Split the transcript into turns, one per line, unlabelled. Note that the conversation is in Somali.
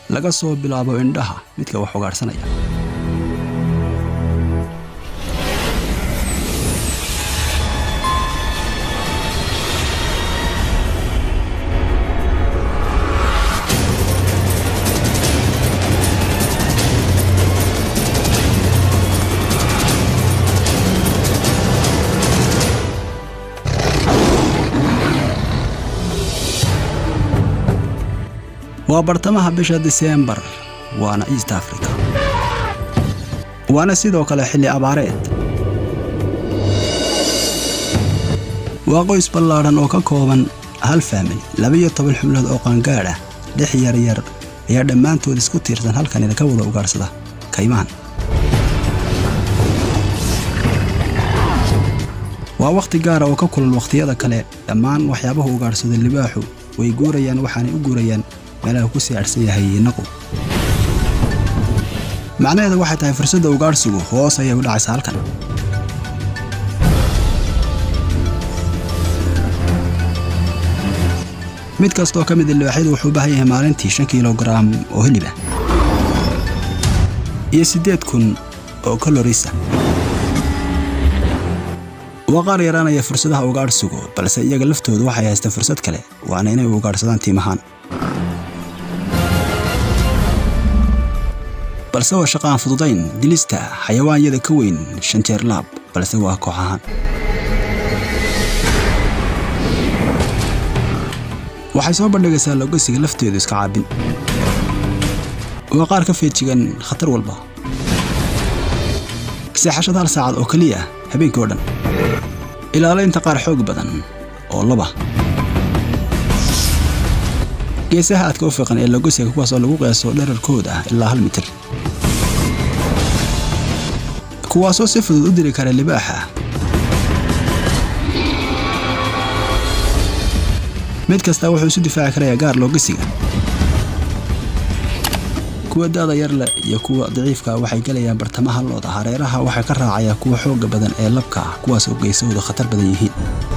laga soo bilaabo indhaha midka wax ugaadhsanaya waa bartamaha bisha diseembar waana east africa waana sidoo kale xilli abaareed waa qoys ballaadhan oo ka kooban hal faamil laba-iyo toban xubnood oo qaangaadh ah lix yaryar ayaa dhammaantood isku tiirsan halkanina ka wada ugaadhsada kaymaan waa wakhti gaara oo ka kulan wakhtiyada kale dhammaan waxyaabaha ugaadhsada libaaxu way guurayaan waxaanay u guurayaan meelaha ku sii adhsan yahay naqu macnaheeda waxay tahay fursadda ugaadhsigu hoos ayay u dhacaysaa halkan mid kastaoo ka mida libaaxyadu wuxuu u baahan yahay maalintii shan kilogaram oo hilib ah iyo siddeed kun oo kalorisa waa qaar yaraanaya fursadaha ugaadhsigu balse iyaga laftoodu waxay haystaan fursad kale waana inay ugaadhsadaan tiimahaan balse waa shaqo aan fududayn dilista xayawaanyada ka weyn shan jeer laab balse waa koox ahaan waxay soo bandhigaysaa logosiga lafteedu iska caabin waa qaar ka feejigan khatar walba seexashada hal saacad oo keliya ah habeenkii oo dhan ilaalaynta qaar xoog badan oo laba geesaha aadka u fiiqan ee logosiga kuwaas oo lagu qiyaaso dherarkooda ilaa hal mitir kuwaasoo si fudud u diri kara libaaxa mid kastaa wuxuu isu difaaci karayaa gaar loogasiga kuwa da'da yarle iyo kuwa daciifka waxay gelayaan bartamaha looda hareeraha waxaa ka raacaya kuwa xoogga badan ee labka ah kuwaas oo geesahooda khatar badan yihiin